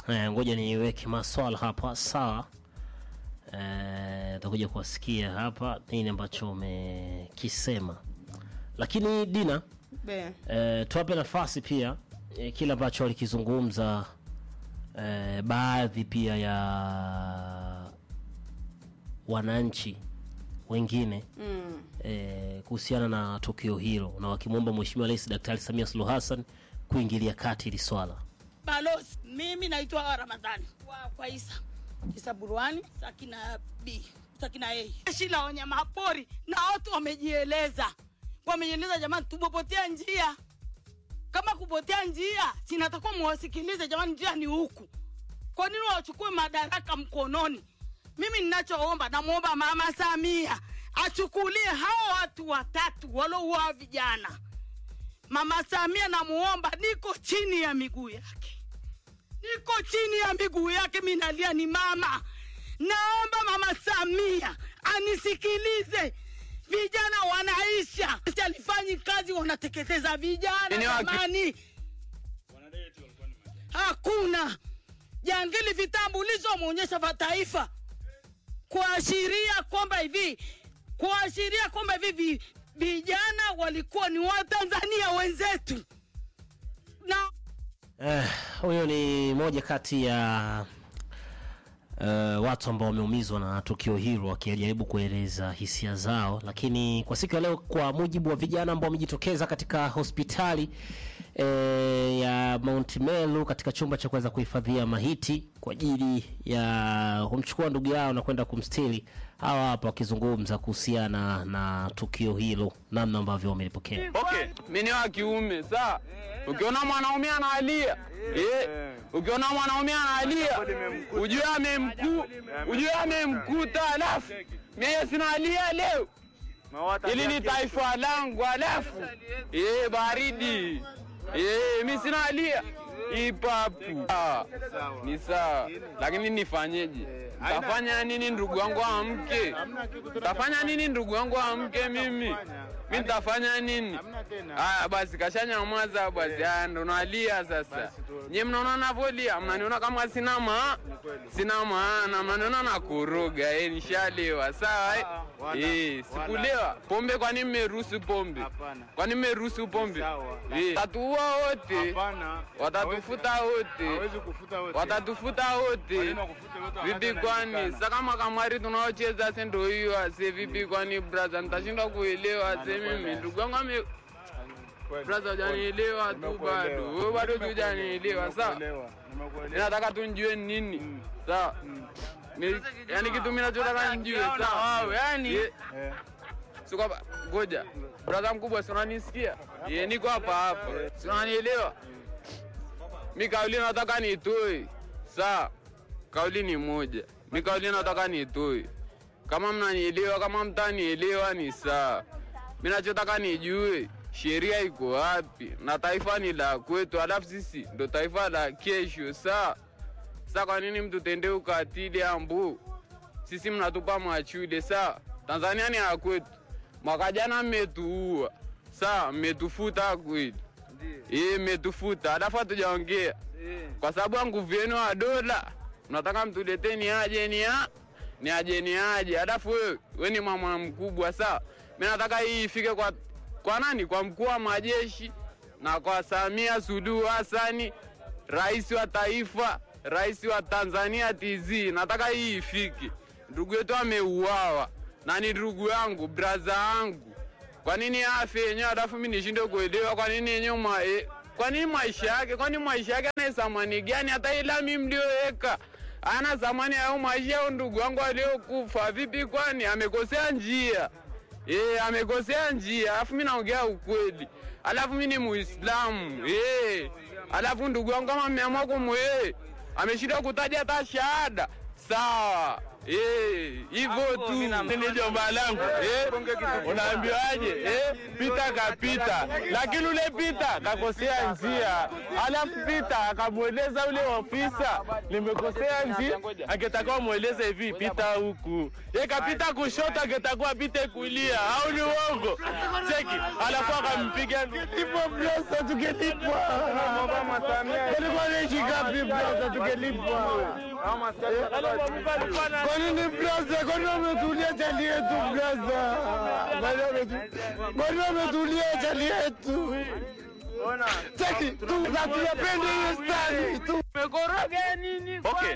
Eh, ngoja niweke maswala hapa sawa. Eh, takuja kuwasikia hapa nini ambacho umekisema, lakini Dina Be. eh, tuwape nafasi pia eh, kile ambacho walikizungumza eh, baadhi pia ya wananchi wengine Mm. eh, kuhusiana na tukio hilo na wakimwomba Mheshimiwa Rais Daktari Samia Suluhu Hassan kuingilia kati hili swala. Balozi, mimi naitwa Ramadhani wa kwa Isa Isa Burwani Sakina B Sakina A. Jeshi la wanyama pori na watu wamejieleza, wamejieleza jamani, tumepotea njia. Kama kupotea njia, sinatakuwa muwasikilize jamani, njia ni huku. Kwa nini wachukue madaraka mkononi? Mimi ninachoomba, namwomba Mama Samia achukulie hao watu watatu walouaa vijana. Mama Samia namuomba, niko chini ya miguu yake, niko chini ya miguu yake, mi nalia ni mama. Naomba Mama Samia anisikilize, vijana wanaisha, alifanyi kazi, wanateketeza vijana Ni waki- jamani, hakuna jangili vitambulisho wameonyesha vya taifa kuashiria kwamba hivi kuashiria kwamba hivi vi- vijana walikuwa ni Watanzania wenzetu na Eh, huyo ni moja kati ya uh, watu ambao wameumizwa na tukio hilo wakijaribu kueleza hisia zao, lakini kwa siku ya leo, kwa mujibu wa vijana ambao wamejitokeza katika hospitali eh, ya Mount Meru katika chumba cha kuweza kuhifadhia mahiti kwa ajili ya kumchukua ndugu yao na kwenda kumstiri, hawa hapa wakizungumza kuhusiana na tukio hilo, namna ambavyo wamelipokea. Okay, mimi ni wa kiume sawa. Ukiona mwanaume analia eh, ukiona mwanaume analia ujue amemku ujue amemkuta, alafu mimi sinalia leo ili ni taifa langu, alafu eh, baridi eh, mimi sinalia ipapu Ah, ni sawa, lakini nifanyeje? Tafanya nini ndugu wangu amke? Tafanya nini ndugu wangu amke? Mimi mimi nitafanya nini? Aya basi, kashanyamaza basi. Aya ndo nalia sasa. Nyie mnaona navolia, mnaniona kama sina ma sina maana, mnaniona nakoroga. Eh, nishalewa sawa. eh? Eh, sikulewa pombe. Kwani mmeruhusu pombe? Kwani mmeruhusu pombe? Eh, tatuua wote, watatufuta wote, watatufuta wote. Vipi kwani sasa kama kamari tunaocheza se ndo hiyo ase vipi kwani braza nitashindwa kuelewa ase mimi ndugu yangu ame braza hujanielewa tu bado wewe bado hujanielewa sawa ninataka tu njue nini sawa Ni- yaani kitu mimi nachotaka njue sawa yani si kwamba ngoja braza mkubwa si unanisikia ye niko hapa hapa si unanielewa mi kauli nataka nitoe sawa kauli ni moja mi kauli nataka nitoe kama mnanielewa kama mtanielewa ni sawa mi nachotaka nijue sheria iko wapi na taifa ni la kwetu alafu sisi ndo taifa la kesho saa sa kwa nini mtu tende ukatili ambu sisi mnatupa machule saa tanzania ni ya kwetu mwaka jana mmetuua saa mmetufuta kweli Ee, mmetufuta alafu hatujaongea kwa sababu ya nguvu yenu wa dola mnataka mtuletee ni aje ni a ni aje ni aje alafu wewe we ni mama mkubwa sawa mi nataka hii ifike kwa kwa nani kwa mkuu wa majeshi na kwa Samia Suluhu Hassani rais wa taifa rais wa Tanzania TZ nataka hii ifike ndugu yetu ameuawa na ni ndugu yangu braza yangu kwa nini afe yenyewe alafu mi nishinde kuelewa kwa nini yenyewe ma, e, kwa nini maisha yake kwani maisha yake ana thamani gani hata ila mi mlioweka ana thamani ya hayo maisha ya ndugu wangu aliyokufa vipi kwani amekosea njia e, amekosea njia alafu mi naongea ukweli alafu mi ni muislamu e, alafu ndugu wangu kama mmeamua kumwe ameshinda kutaja hata shahada sawa Eh, hivyo tu ni jomba langu eh, unaambiwaje eh, pita kapita, lakini ule pita kakosea njia, alafu pita akamweleza ule ofisa nimekosea njia, angetakiwa mweleze hivi pita huku, ye kapita kushoto, angetakiwa pite kulia, au ni uongo? Cheki, alafu akampiga ndipo blosa, tungelipwa alikuwa naishi ngapi blosa, tungelipwa kwa nini blaza? Kwa nini wametulia chali yetu blaza? Kwa nini wametulia chali yetu? Cheki, tu tunapenda hiyo stari tu. Umekoroga nini? Okay.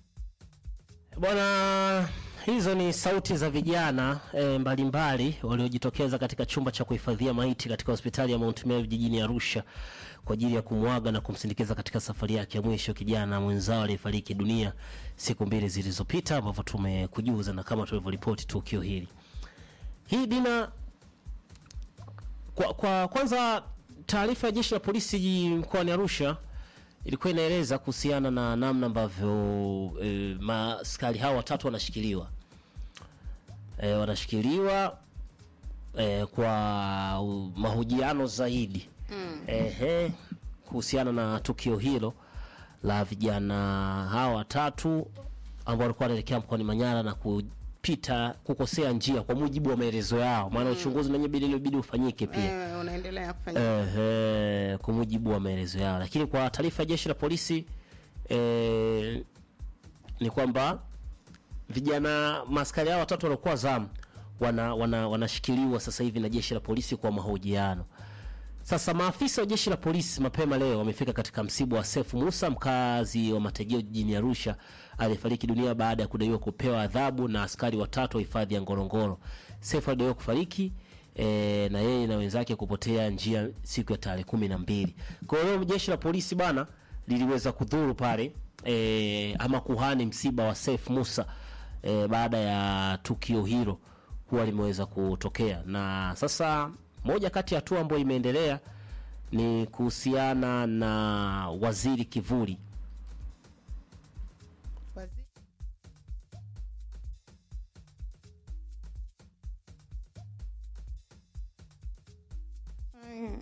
Bwana, hizo ni sauti za vijana e, mbalimbali waliojitokeza katika chumba cha kuhifadhia maiti katika hospitali ya Mount Meru jijini Arusha kwa ajili ya kumwaga na kumsindikiza katika safari yake ya mwisho kijana mwenzao aliyefariki dunia siku mbili zilizopita, ambavyo tumekujuza na kama tulivyoripoti tukio hili. Hii Dina, kwa, kwa kwanza taarifa ya jeshi la polisi mkoani Arusha ilikuwa inaeleza kuhusiana na namna ambavyo e, maaskari hao watatu wanashikiliwa e, wanashikiliwa e, kwa u- mahojiano zaidi mm. Ehe, kuhusiana na tukio hilo la vijana hawa watatu ambao walikuwa wanaelekea mkoani Manyara na kupita kukosea njia kwa mujibu wa maelezo yao, maana uchunguzi nanyewe bidi ilibidi ufanyike pia Eh, unaendelea kufanya Ehe, kwa mujibu wa maelezo yao, lakini kwa taarifa ya jeshi la polisi eh, ni kwamba vijana maaskari hao watatu waliokuwa zamu wana, wana, wanashikiliwa sasa hivi na jeshi la polisi kwa mahojiano. Sasa maafisa wa jeshi la polisi mapema leo wamefika katika msiba wa Sefu Musa, mkazi wa Matejeo jijini Arusha, aliyefariki dunia baada ya kudaiwa kupewa adhabu na askari watatu wa hifadhi ya Ngorongoro. Sefu alidaiwa kufariki e, na yeye na wenzake kupotea njia siku ya tarehe kumi na mbili. Kwa hiyo jeshi la polisi bana liliweza kudhuru pale e, ama kuhani msiba wa Sefu Musa e, baada ya tukio hilo kuwa limeweza kutokea na sasa moja kati ya hatua ambayo imeendelea ni kuhusiana na waziri kivuli Wazi- Mm.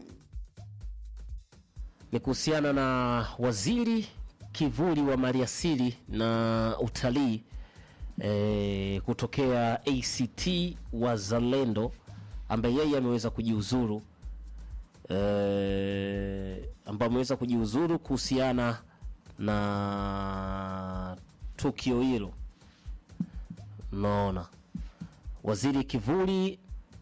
ni kuhusiana na waziri kivuli wa maliasili na utalii e, kutokea ACT Wazalendo ambaye yeye ameweza kujiuzuru e, ambaye ameweza kujiuzuru kuhusiana na tukio hilo. Naona waziri kivuli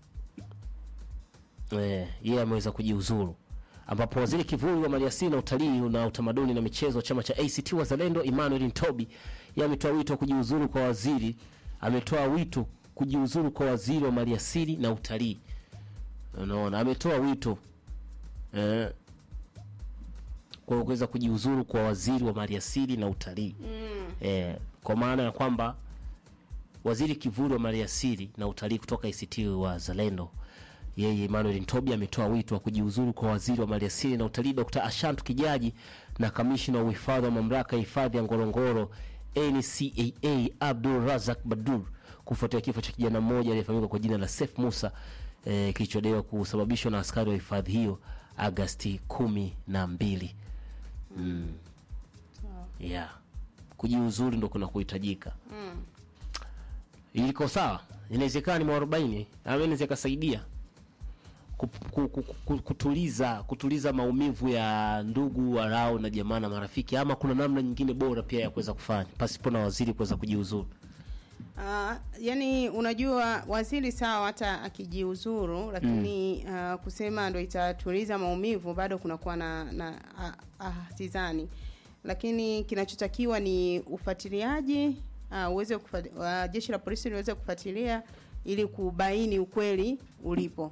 eh, yeye ameweza kujiuzuru ambapo waziri kivuli wa maliasili na utalii na utamaduni na michezo chama cha ACT Wazalendo Emmanuel Ntobi yeye ametoa wito wa kujiuzuru kwa waziri ametoa wito kujiuzuru kwa waziri wa maliasili na utalii unaona ametoa wito eh, kwa kuweza kujiuzuru kwa waziri wa maliasili na utalii mm. eh, kwa maana ya kwamba waziri kivuli wa maliasili na utalii kutoka ACT Wazalendo yeye Emmanuel Ntobi ametoa wito wa kujiuzuru kwa waziri wa maliasili na utalii Dr. Ashantu Kijaji na kamishna wa uhifadhi wa mamlaka ya hifadhi ya Ngorongoro NCAA Abdul Razak Badur kufuatia kifo cha kijana mmoja aliyefahamika kwa jina la Sef Musa eh, kilichodaiwa kusababishwa na askari wa hifadhi hiyo Agasti kumi na mbili. Mm. Yeah. Kujiuzuru ndo kuna kuhitajika iliko sawa, inawezekana ni mwarobaini ama inaweza ikasaidia ku- ku- ku- ku- kutuliza kutuliza maumivu ya ndugu warao na jamaa na marafiki, ama kuna namna nyingine bora pia ya kuweza kufanya pasipo na waziri kuweza kujiuzuru. Ah, yani unajua waziri sawa hata akijiuzuru lakini ah, kusema ndo itatuliza maumivu bado kunakuwa na na ah, ah, sidhani lakini kinachotakiwa ni ufuatiliaji ah, uweze kufuat- ah, jeshi la polisi liweze kufuatilia ili kubaini ukweli ulipo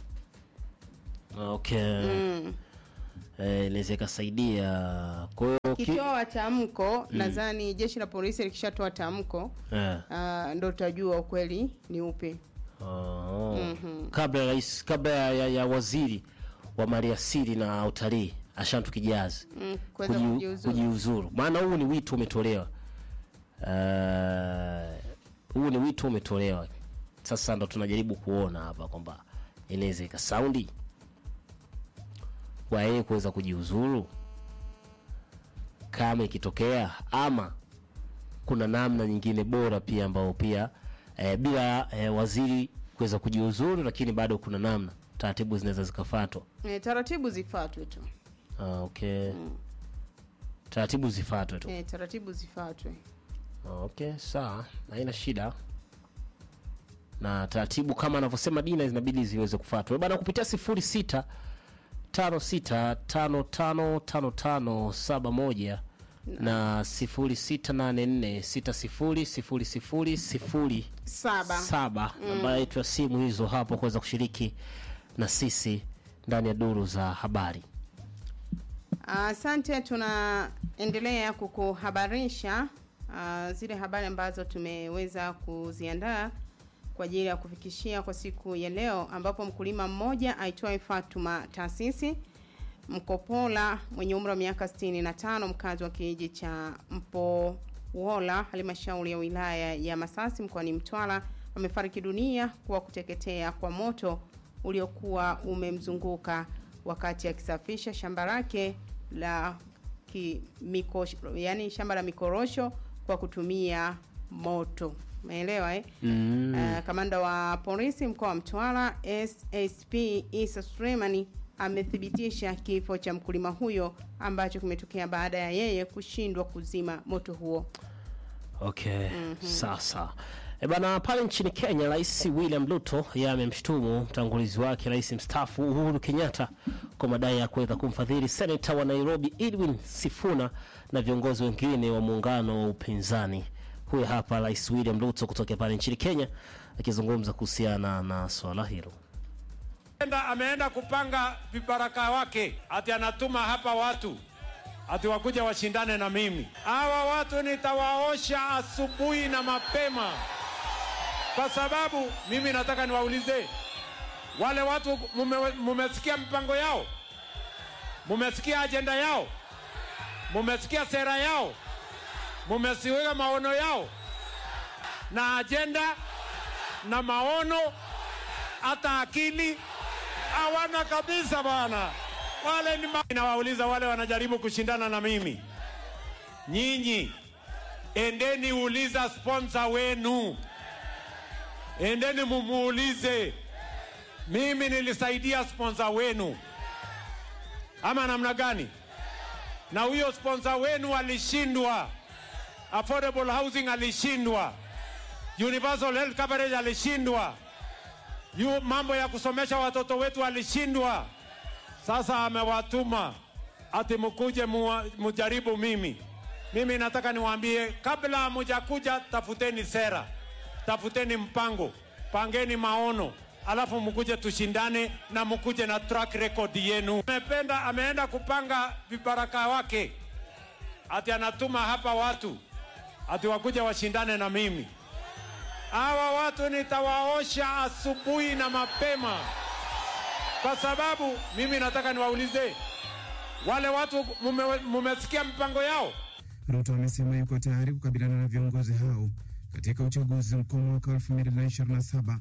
Okay, mm. eh, inaweza ikasaidia. Kwa hiyo ki- kikitoa tamko nadhani jeshi la polisi likishatoa tamko eh, ah, ndo tutajua ukweli ni upi oh. kabla ya rais kabla ya, ya, ya waziri wa maliasili na utalii Ashantu Kijazi mm, kuweza kuji- kujiuzuru kujiuzuru, maana huu ni wito umetolewa. Uh, huu ni wito umetolewa sasa ndo tunajaribu kuona hapa kwamba inaweza ikasaundi wa yeye kuweza kujiuzuru kama ikitokea ama kuna namna nyingine bora pia ambao pia eh, bila eh, waziri kuweza kujiuzuru lakini bado kuna namna taratibu zinaweza zikafatwa e, taratibu zifuatwe tu ah, okay taratibu zifatwe tu e, taratibu zifuatwe okay sawa haina shida na taratibu kama anavyosema dina zinabidi ziweze kufuatwa bana kupitia sifuri sita tano sita tano tano tano tano saba moja na sifuri sita nane nne sita sifuri sifuri sifuri sifuri saba saba namba yetu ya simu hizo hapo kuweza kushiriki na sisi ndani ya duru za habari Asante, tunaendelea kukuhabarisha uh, zile habari ambazo tumeweza kuziandaa kwa ajili ya kufikishia kwa siku ya leo, ambapo mkulima mmoja aitwaye Fatuma Taasisi Mkopola mwenye umri wa miaka 65 mkazi wa kijiji cha Mpowola halmashauri ya wilaya ya Masasi mkoani Mtwara amefariki dunia kwa kuteketea kwa moto uliokuwa umemzunguka wakati akisafisha shamba lake la ki, miko, yani shamba la mikorosho kwa kutumia moto. Umeelewa eh? mm. Uh, kamanda wa polisi mkoa wa Mtwara SSP Isa Sulemani amethibitisha kifo cha mkulima huyo ambacho kimetokea baada ya yeye kushindwa kuzima moto huo. Okay, sasa e bana, pale nchini Kenya, Rais William Ruto yeye amemshutumu mtangulizi wake Rais mstaafu Uhuru Kenyatta kwa madai ya kuweza kumfadhili senata wa Nairobi Edwin Sifuna na viongozi wengine wa muungano wa upinzani. Huyu hapa Rais William Ruto kutoka pale nchini Kenya akizungumza kuhusiana na swala hilo. Enda, ameenda kupanga vibaraka wake ati anatuma hapa watu ati wakuja washindane na mimi. Hawa watu nitawaosha asubuhi na mapema, kwa sababu mimi nataka niwaulize wale watu, mume, mumesikia mpango yao, mumesikia ajenda yao, mumesikia sera yao, mumesikia maono yao na ajenda na maono hata akili hawana kabisa bwana. Wale ni ma... Nawauliza wale wanajaribu kushindana na mimi, nyinyi endeni uliza sponsor wenu, endeni mumuulize, mimi nilisaidia sponsor wenu ama namna gani? Na huyo sponsor wenu alishindwa, affordable housing alishindwa, universal health coverage alishindwa yu mambo ya kusomesha watoto wetu alishindwa. Sasa amewatuma ati mkuje muwa- mujaribu mimi. Mimi nataka niwaambie, kabla hamujakuja, tafuteni sera, tafuteni mpango, pangeni maono, alafu mkuje tushindane na mkuje na track record yenu. Amependa, ameenda kupanga vibaraka wake ati anatuma hapa watu ati wakuja washindane na mimi. Hawa watu nitawaosha asubuhi na mapema, kwa sababu mimi nataka niwaulize wale watu, mume- mumesikia mpango yao? Ruto amesema yuko tayari kukabiliana na viongozi hao katika uchaguzi mkuu mwaka 2027.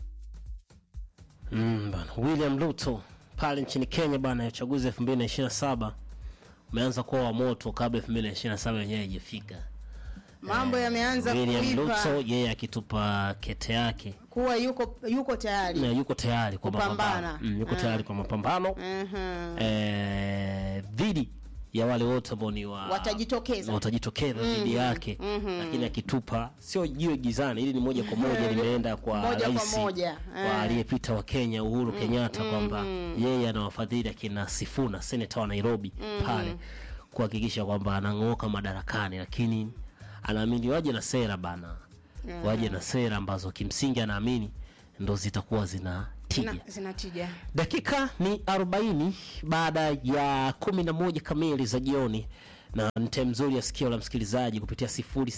Mm, bana. William Ruto pale nchini Kenya bana, uchaguzi 2027 umeanza kuwa wa moto kabla 2027 yenyewe haijafika. Mambo yameanza William kuipa Ruto yeye akitupa kete yake kuwa yuko yuko tayari. na yuko tayari kwa Kupambana. mapambano mm, yuko Ah. tayari kwa mapambano Mhm. eh, dhidi ya wale wote ambao ni wa Watajitokeza. watajitokeza dhidi yake lakini akitupa sio jiwe gizani hili ni moja kwa moja limeenda kwa Moja kwa rais moja. wa Eh. aliyepita wa Kenya Uhuru Kenyatta kwamba yeye anawafadhili akina Sifuna seneta wa Nairobi pale kuhakikisha kwamba anang'oka madarakani lakini anaamini waje na sera bana waje na sera ambazo kimsingi anaamini ndo zitakuwa zina tija Na- zinatija. dakika ni 40 baada ya 11 kamili za jioni na ni time nzuri ya sikio la msikilizaji kupitia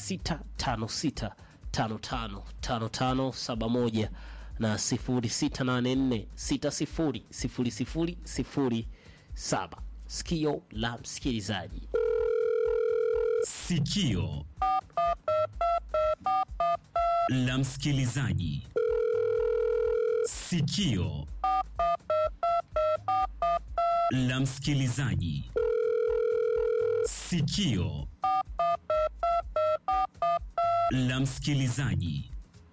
0656555571 na 0684600007 sikio la msikilizaji Sikio la msikilizaji. Sikio la msikilizaji. Sikio la msikilizaji.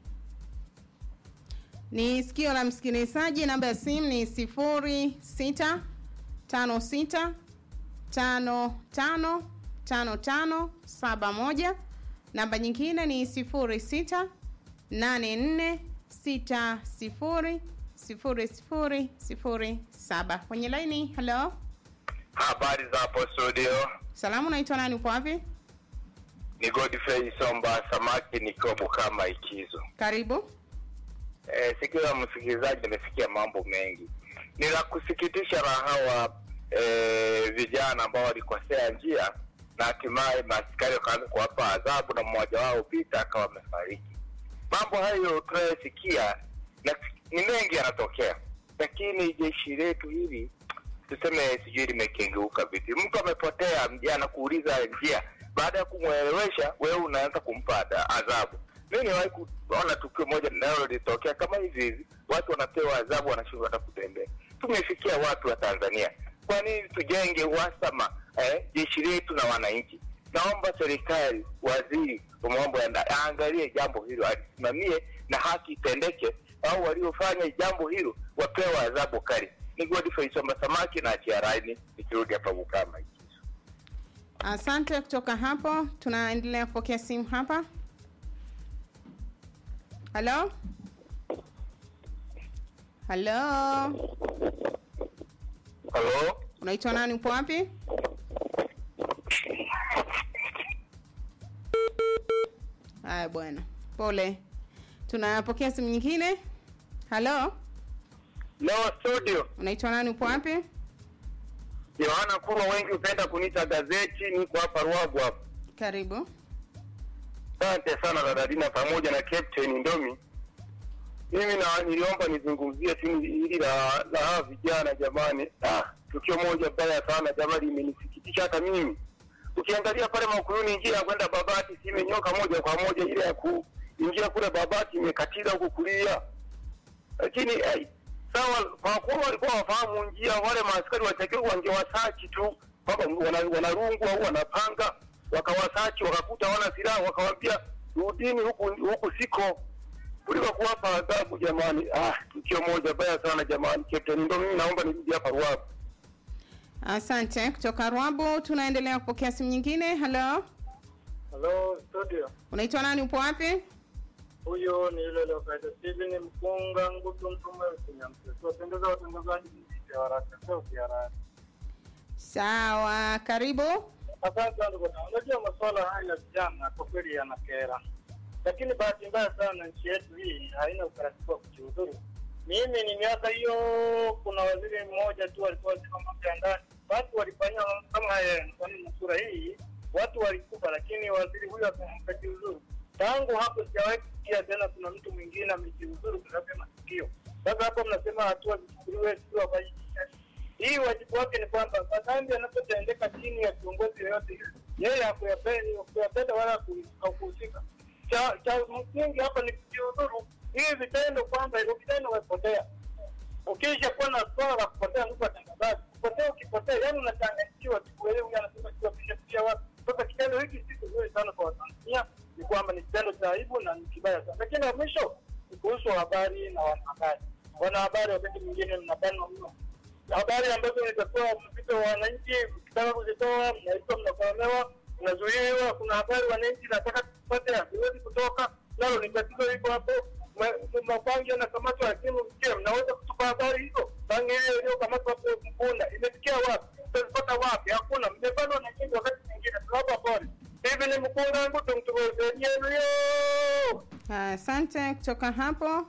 Ni sikio la msikilizaji. Namba ya simu ni sifuri sita tano sita tano tano tano tano saba moja. Namba nyingine ni sifuri sita nane nne sita sifuri sifuri sifuri sifuri saba. Kwenye laini, halo, Habari za hapo studio, salamu, naitwa nani? Upo wapi? ni Godfrey Somba Samaki nikiwa Bukama Ikizo. Karibu. E, sikio la msikilizaji nimesikia mambo mengi. Ni la kusikitisha la hawa e, vijana ambao walikosea njia na hatimaye maaskari wakaanza kuwapa adhabu na mmoja wao Pita akawa amefariki. Mambo hayo tunayosikia na ni mengi yanatokea, lakini jeshi letu hili tuseme sijui limekengeuka vipi. Mtu amepotea mjana kuuliza njia, baada ya kumwelewesha wewe unaanza kumpa ada- adhabu. Mimi niwahi kuona tukio moja nalo litokea kama hivi hivi, watu wanapewa adhabu, wanashindwa hata kutembea. Tumefikia watu wa Tanzania, kwa nini tujenge uhasama eh, jeshi letu na wananchi? Naomba serikali, waziri wa mambo ya ndani aangalie jambo hilo, alisimamie na haki itendeke, au waliofanya jambo hilo wapewe adhabu kali. Ni Godfrey Somba Samaki na achia raini, nikirudi hapa Bukama. Asante. Kutoka hapo tunaendelea kupokea simu hapa. Halo, halo, Halo, unaitwa nani? Upo wapi? Haya bwana, pole. Tunapokea simu nyingine. Halo, leo studio unaitwa nani? Upo wapi? Yohana Kurwa, wengi hupenda kuniita gazeti. Niko hapa Ruagu hapa. Karibu. Asante sana dada Dina pamoja na Captain Ndomi. Mimi na niliomba nizungumzie timu hili la la hawa vijana jamani. Ah, tukio moja baya sana jamani, imenisikitisha hata mimi. Ukiangalia pale Makuluni, njia ya kwenda Babati si imenyoka moja kwa moja, ile ya kuingia kule Babati imekatiza huku kulia, lakini eh, sawa, kwa kuwa walikuwa wafahamu njia, wale maaskari watakiwa wangewasachi tu kwamba wana- wanarungu au wanapanga, wakawasachi wakakuta wana silaha, wakawambia rudini huku huku siko kuliko kuwapa adhabu jamani. Ah, tukio moja baya sana jamani. Captain, ndio mimi naomba nirudi hapa Ruavu. Asante. Kutoka Rwabu tunaendelea kupokea simu nyingine. Halo, Halo studio, unaitwa nani? Upo wapi? huyo ni yule lokaita Steven Mkunga Ngutu Mtume Usinyamse. Wapendeza watangazaji mziki wa haraka, sauti ya haraka. Sawa, karibu. Asante sana ndugu zangu. Unajua masuala haya ya vijana kwa kweli yanakera, lakini bahati mbaya sana nchi yetu hii haina utaratibu wa kujihudhuru. Mimi ni miaka hiyo, kuna waziri mmoja tu alikuwa waziri wa mambo ya ndani, watu walifanyia mambo kama haya mfano na sura hii, watu walikufa, lakini waziri huyo akajiuzuru. Tangu hapo sijawahi kusikia tena kuna mtu mwingine amejiuzuru kwa sababu ya matukio. Sasa hapo mnasema hatua zichukuliwe, sio wafanyike hii wajibu wake ni kwamba madhambi yanapotendeka chini ya kiongozi yoyote yule, yeye hakuyapenda hakuyapenda wala haku- hakuhusika. Cha cha msingi hapa ni kujiudhuru. Hii vitendo kwamba hivyo vitendo wamepotea. Ukisha kuwa na swala la kupotea, ndugu watangazaji, kupotea, ukipotea, yani unachanganyikiwa tu, wewe huyu anasema kiwa pisha pisha watu. Sasa kitendo hiki si kizuri sana kwa Watanzania, ni kwamba ni kitendo cha aibu na ni kibaya sana. Lakini la mwisho ni kuhusu habari na wanahabari. Wanahabari wakati mwingine mnabanwa mno habari ambazo zitakuwa mpito wa wananchi, ukitaka kuzitoa mnaitwa, mnakolewa, mnazuiliwa. Kuna habari wananchi nataka tupate, haziwezi kutoka, nalo ni tatizo liko hapo. Ma- Mabangi yanakamatwa, lakini je, mnaweza kutupa habari hizo? Bangi hiyo iliyokamatwa hapo Mkunda imefikia wapi? Mtazipata wapi? Hakuna, mmebanwa na nyingi. Wakati mwingine tunawapa pole. Hivi ni Mkunda wangu, tumtugozeeni yo Asante. Kutoka hapo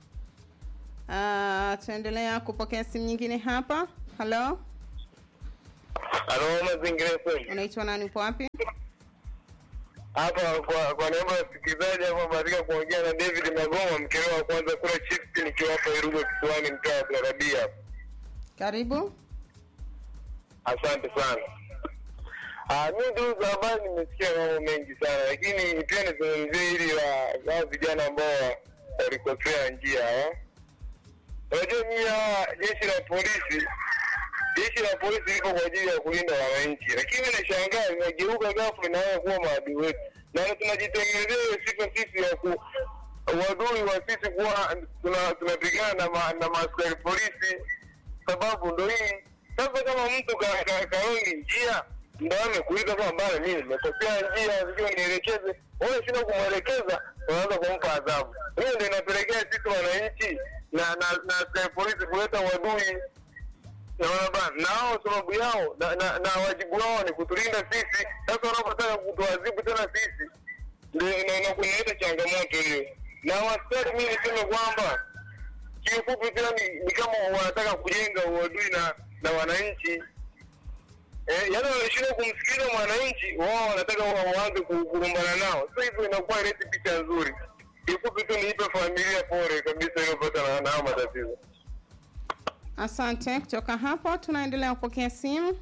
uh, tunaendelea kupokea simu nyingine hapa. Halo, Halo, mazingira FM. unaitwa nani? Upo wapi? Hapa kwa kwa niaba ya wasikilizaji hapa bahatika kuongea na David Magoma, mkeo wa kwanza kula chips nikiwa hapa Irugo kisiwani mtaa wa Karabia. Karibu. Asante sana. Ah, mi ndugu za habari nimesikia mambo mengi sana, lakini pia nizungumzie hili la hao vijana ambao walikosea njia. eh. Unajua nyie hawa jeshi la polisi, jeshi la polisi liko kwa ajili ya kulinda wananchi, lakini nashangaa imegeuka ghafla inaanza kuwa maadui wetu, na tunajitengenezea hiyo sifa sisi ya ku uadui wa sisi kuwa tuna- tunapigana na, ma, na maaskari polisi, sababu ndo hii sasa. Kama mtu ka- ka- kaongi njia ndo amekuita kwamba bana, mimi nimekosea njia, sijui nielekeze, wewe shinda kumwelekeza, unaanza kumpa adhabu. Hiyo ndo inapelekea sisi wananchi na na na askari polisi kuleta uadui naona bana, na hao sababu yao na, na, na wajibu wao ni kutulinda sisi. Sasa wanapotaka kutuadhibu tena sisi ndio ina- ina- inaleta changamoto hiyo. Na waskari, mimi niseme kwamba kiufupi tena ni, ni kama wanataka kujenga uadui na na wananchi eh, yaani wanashindwa kumsikiliza mwananchi, wao wanataka wa- waanze ku- kurumbana nao. Sasa hivyo inakuwa ileti picha nzuri. Kiufupi tu niipe familia pole kabisa iliyopata na na haya matatizo. Asante. Kutoka hapo tunaendelea kupokea simu.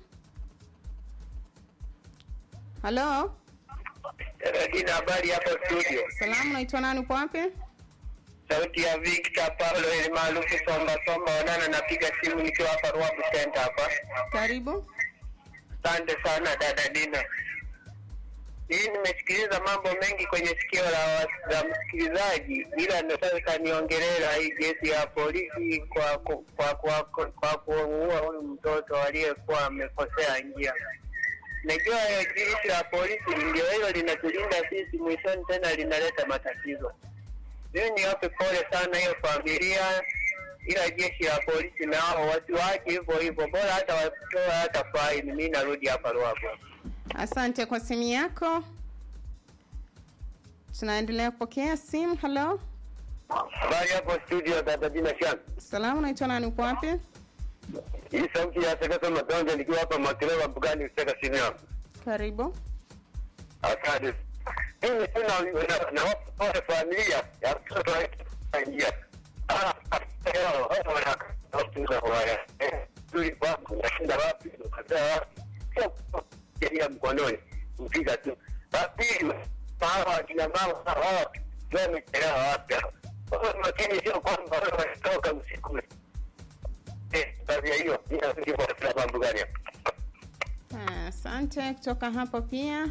Halo, Lakini habari hapo studio, salamu, naitwa nani? Upo wapi? sauti ya Victor Paulo ili maarufu Somba Somba Onana, napiga simu nikiwa hapa Ruabu Center hapa. Karibu. Asante sana dada Dina. Hii nimesikiliza mambo mengi kwenye sikio la, la msikilizaji, ila ndo sasa kaniongelea hii jeshi ya polisi kwa ku- kwa kwa kwa, kwa kuua huyu mtoto aliyekuwa amekosea njia. Najua hiyo jeshi la polisi ndio hilo linatulinda sisi, mwishoni tena linaleta matatizo. Mimi niwape pole sana hiyo familia, ila jeshi la polisi nao watu wake hivyo hivyo, bora hata watoe hata faini. Mimi narudi hapa Ruavu. Asante kwa simu yako. Tunaendelea kupokea simu. Halo, Habari hapo studio, dada Dina Shan. salamu, naitwa nani? Upo wapi? Hii sauti ya Sekesa Matonja nikiwa hapa Makereva Mbugani Useka chini yangu. Karibu. Asante. Mimi tu na na- na watu wote familia ya mtoto aingia. Ah, leo hao wana watu za waya. Eh, tuli kwangu nashinda wapi? Nikataa wapi? Sio sheria mkononi. Mpiga tu. Basi hawa kina mama hawa ndio wamechelewa wapi? Wao makini sio kwamba wao wanatoka usiku. Eh, tabia hiyo ndio kwa sababu gani? Ah, Asante. Kutoka hapo pia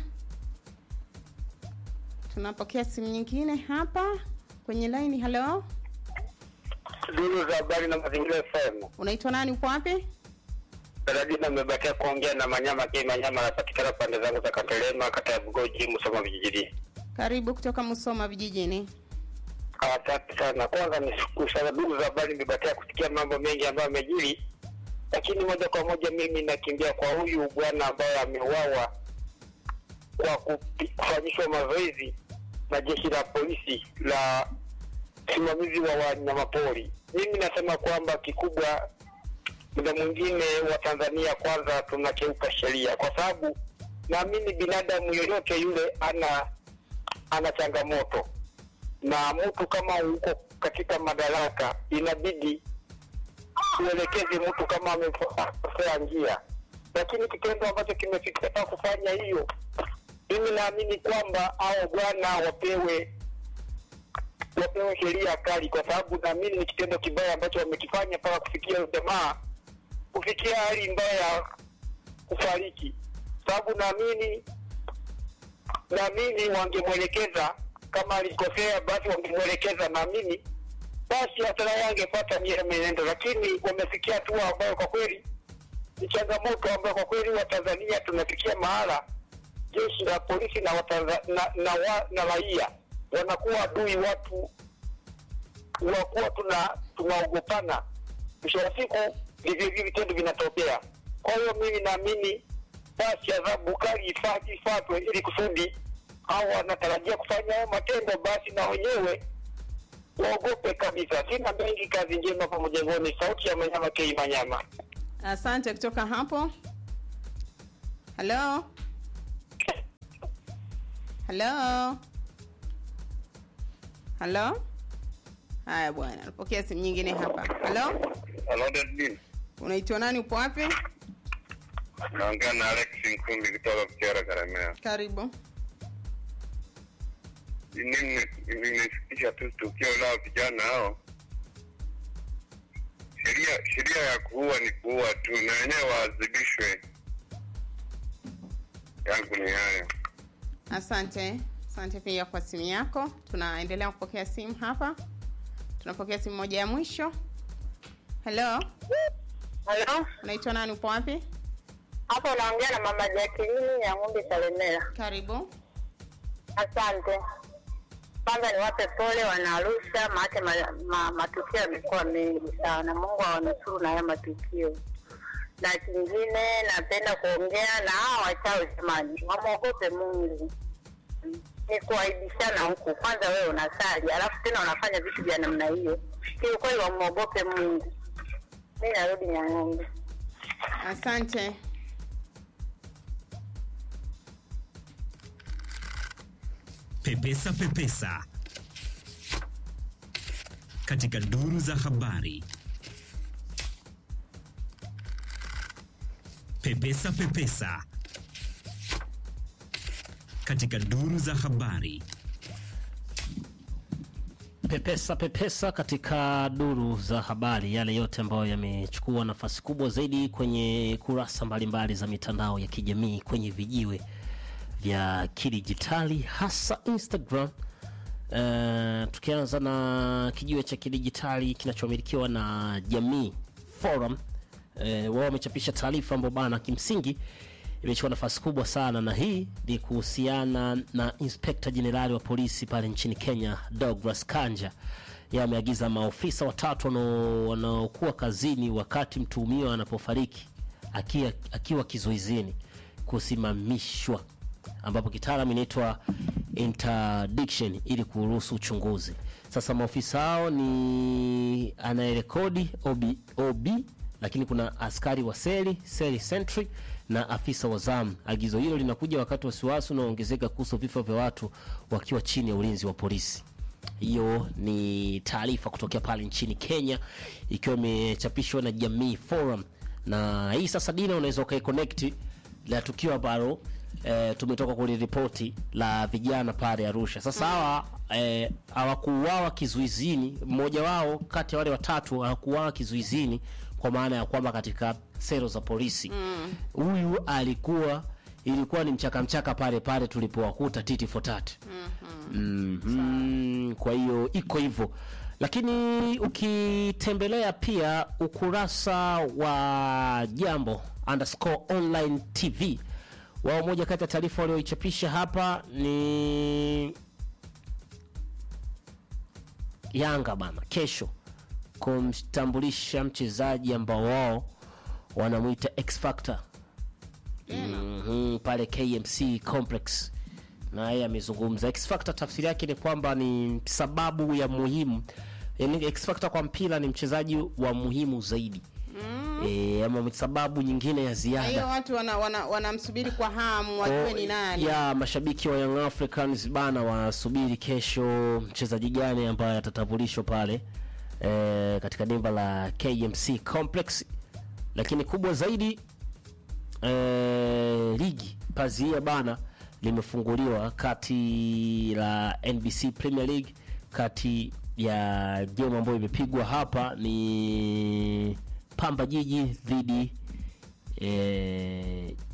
tunapokea simu nyingine hapa kwenye laini. Halo, Duru za habari na mazingira FM. unaitwa nani? Upo wapi? Daradina amebakia kuongea na Manyama K Manyama anapatikana pande zangu za Katelema, kata ya Bugoji, Musoma vijijini. Karibu kutoka Musoma vijijini. Asante sana. Kwanza ni shukuru sana duru za habari, nimebakia kusikia mambo mengi ambayo amejiri, lakini moja kwa moja mimi nakimbia kwa huyu bwana ambaye ameuawa kwa kupi- kufanyishwa mazoezi na jeshi la polisi la usimamizi wa wanyamapori. Mimi nasema kwamba kikubwa muda mwingine wa Tanzania kwanza tunakeuka sheria, kwa sababu naamini binadamu yoyote yule ana ana changamoto, na mtu kama uko katika madaraka inabidi uelekeze mtu kama amekosea njia, lakini kitendo ambacho kimefikia kufanya hiyo, mimi naamini kwamba hao bwana wapewe wapewe sheria kali, kwa sababu naamini ni kitendo kibaya ambacho wamekifanya mpaka kufikia huyo jamaa kufikia hali mbaya ya kufariki, sababu naamini naamini wangemwelekeza kama alikosea, basi wangemwelekeza, naamini basi hasara yake angepata mie menendo, lakini wamefikia hatua ambayo kwa kweli ni changamoto ambayo kwa kweli Watanzania tunafikia mahala jeshi la polisi na Watanza, na, na, wa, na raia wanakuwa adui watu wakuwa tuna tunaogopana. Mwisho wa siku ndivyo hivi vitendo vinatokea. Kwa hiyo mimi naamini basi adhabu kali ifa- ifuatwe ili kusudi au wanatarajia kufanya hayo matendo, basi na wenyewe waogope kabisa. Sina mengi, kazi njema kwa mjengoni. Sauti ya Manyama Kei Manyama. Asante kutoka hapo. Halo, halo, halo. Haya bwana, napokea simu nyingine hapa. Halo, Hello, Dadin. unaitwa nani? Upo wapi? Naongea na Alex Nkumbi kutoka Kuchera Karemera. Karibu. Mimi nimesikitisha tu tukio la vijana hao. Sheria sheria ya kuua ni kuua tu, na wenyewe waadhibishwe. Yangu ni hayo. Asante, asante pia kwa simu yako. Tunaendelea kupokea simu hapa, tunapokea simu moja ya mwisho. Hello, Halo, unaitwa nani? Upo wapi? hapo unaongea na mama Jacqueline ya Ng'ombe Salemera. Karibu. Asante. Kwanza niwape pole Wanaarusha, maake ma, ma, matukio yamekuwa mengi sana. Mungu awanusuru na haya matukio. Na kingine napenda kuongea na hawa wachawi, jamani, wamwogope Mungu. Ni kuaibishana huku. Kwanza wewe unasali, alafu tena unafanya vitu vya namna hiyo. Kiukweli wamwogope Mungu. Mi narudi Nyang'ombe. Asante. Pepesa Pepesa katika duru za habari. Pepesa Pepesa katika duru za habari. pepesa pepesa katika duru za habari, yale yote ambayo yamechukua nafasi kubwa zaidi kwenye kurasa mbalimbali za mitandao ya kijamii kwenye vijiwe vya kidijitali hasa Instagram. Uh, tukianza na kijiwe cha kidijitali kinachomilikiwa na Jamii Forum. Uh, wao wamechapisha taarifa ambayo bana kimsingi imechukua nafasi kubwa sana, na hii ni kuhusiana na Inspekta Jenerali wa polisi pale nchini Kenya Douglas Kanja. Yeye ameagiza maofisa watatu wanao- wanaokuwa kazini wakati mtuhumiwa anapofariki akiwa, akiwa kizuizini kusimamishwa, ambapo kitaalam inaitwa interdiction ili kuruhusu uchunguzi. Sasa maofisa hao ni anayerekodi OB, OB lakini kuna askari wa seli seli sentry na afisa wa zamu. Agizo hilo linakuja wakati wasiwasi unaoongezeka kuhusu vifo vya watu wakiwa chini ya ulinzi wa polisi. Hiyo ni taarifa kutokea pale nchini Kenya, ikiwa imechapishwa na Jamii Forum, na hii sasa, Dina, unaweza ukaiconnect la tukio ambalo eh, tumetoka kuliripoti la vijana pale Arusha. Sasa hawa eh, hawakuuawa kizuizini, mmoja wao kati ya wale watatu hawakuuawa kizuizini kwa maana ya kwamba katika sero za polisi huyu alikuwa ilikuwa ni mchaka mchaka pale pale tulipowakuta titi for tat. Mhm. Kwa hiyo iko hivyo, lakini ukitembelea pia ukurasa wa Jambo underscore online TV wao, moja kati ya taarifa walioichapisha hapa ni Yanga bana kesho kumtambulisha mchezaji ambao wao wanamwita X Factor Mhm, pale KMC Complex, na yeye amezungumza. X Factor tafsiri yake ni kwamba ni sababu ya muhimu, yani X Factor kwa mpira ni mchezaji wa muhimu zaidi e, ama sababu nyingine ya Na hiyo ziada watu wanamsubiri wana, wanamsubiri kwa hamu wajue ni nani. ya mashabiki wa Young Africans bana wanasubiri kesho mchezaji gani ambaye atatambulishwa pale e, katika dimba la KMC Complex, lakini kubwa zaidi e, ligi pazia bana limefunguliwa kati la NBC Premier League kati ya game ambayo imepigwa hapa ni Pamba Jiji dhidi e,